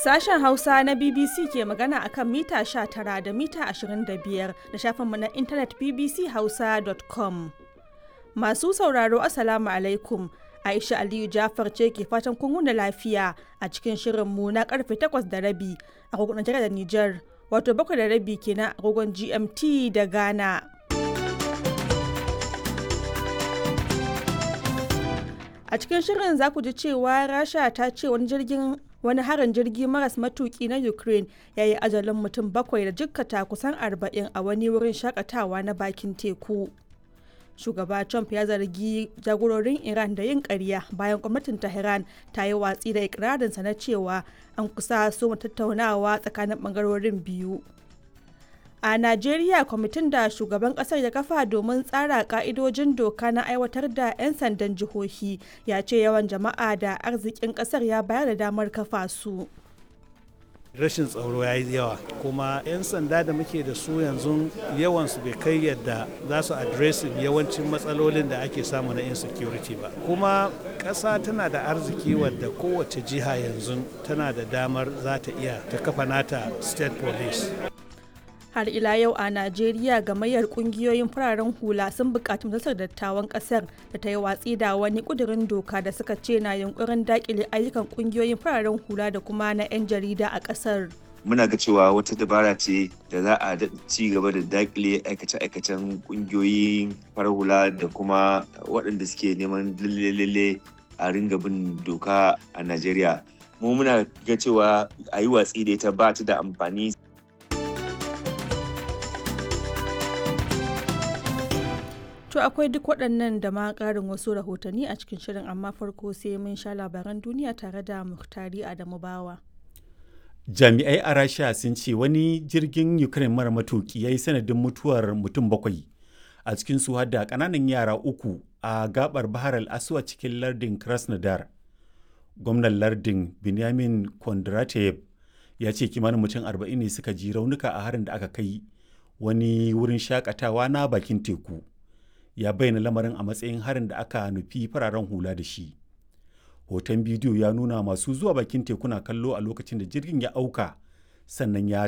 Sashen Hausa na BBC ke magana akan mita 19 da mita 25 da shafinmu na intanet bbchausa.com. Masu sauraro Assalamu alaikum. Aisha Aliyu Jafar ce ke fatan kun wuni lafiya a cikin shirinmu na karfe 8 da rabi a kogon da Nijar, wato 7 da rabi kenan a kogon GMT da Ghana. A cikin shirin za ku ji cewa Rasha ta ce wani jirgin wani harin jirgi maras matuki na Ukraine ya yi ajalin mutum bakwai da jikkata kusan arba'in a wani wurin shakatawa na bakin teku. Shugaba Trump ya zargi jagororin Iran da yin ƙarya bayan gwamnatin Tehran ta yi watsi da ikirarinsa na cewa an kusa so tattaunawa tsakanin ɓangarorin biyu. A Najeriya kwamitin da shugaban kasar ya kafa domin tsara ka'idojin doka na aiwatar da 'yan sandan jihohi ya ce yawan jama'a da arzikin kasar ya bayar da damar kafa su. rashin tsaro ya yi yawa kuma 'yan sanda da muke da su yanzu yawansu bai kai yadda za su adresin yawancin matsalolin da ake samu na insecurity ba kuma ƙasa tana da arziki wadda kowace jiha yanzu tana da damar za ta iya ta kafa nata state police har ila yau a najeriya gamayyar kungiyoyin fararen hula sun bukaci majalisar dattawan kasar da ta yi watsi da wani kudirin doka da suka ce na yunkurin dakile ayyukan kungiyoyin fararen hula da kuma na 'yan jarida a kasar muna ga cewa wata dabara ce da za a ci gaba da dakile aikace-aikacen kungiyoyin farar hula da kuma waɗanda suke neman lalle a ringa bin doka a najeriya mu muna ga cewa a yi watsi da ita ba ta da amfani To akwai duk waɗannan da ma ƙarin wasu rahotanni a cikin shirin amma farko sai mun sha labaran duniya tare da Muhtari Adamu Bawa. Jami'ai a Rasha sun ce wani jirgin Ukraine mara matuki ya yi sanadin mutuwar mutum bakwai a cikin su da ƙananan yara uku a gabar Bahar al-Aswa cikin lardin Krasnodar. Gwamnan lardin Benjamin Kondratev ya ce kimanin mutum arba'in ne suka ji raunuka a harin da aka kai wani wurin shakatawa na bakin teku. ya bayyana lamarin a matsayin harin da aka nufi fararen hula da shi hoton bidiyo ya nuna masu zuwa bakin tekuna kallo a lokacin da jirgin ya auka sannan ya